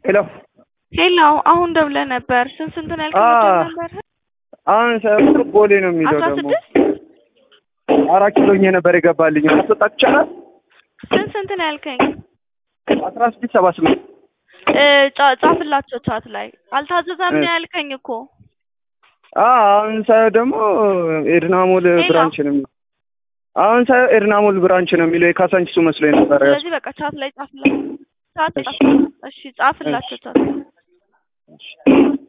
ሄሎ ሄሎ አሁን ደውለህ ነበር። ስንት ስንት ነው ያልከኝ? አዎ። ወደ ነበር አሁን ሰ- ቦሌ ነው የሚለው አስራ ደግሞ ስድስት አራት ኪሎኝ ነበር የገባልኝ ማስወጣት ይቻላል? ስንት ስንት ነው ያልከኝ? አስራ ስድስት ሰባ ስምንት እ ጻ- ጻፍላቸው ቻት ላይ አልታዘዘም ነው እ። ያልከኝ እኮ። አዎ አሁን ሳየው ደግሞ ኤድናሞል ሄሎ። ብራንች ነው የሚለው አሁን ሳየው ኤድናሞል ብራንች ነው የሚለው የካሳንቺሱ መስሎኝ ነበር። ስለዚህ በቃ ቻት ላይ ጻፍላቸው። ቻት ጻፍ። እሺ ጻፍላቸው ቻት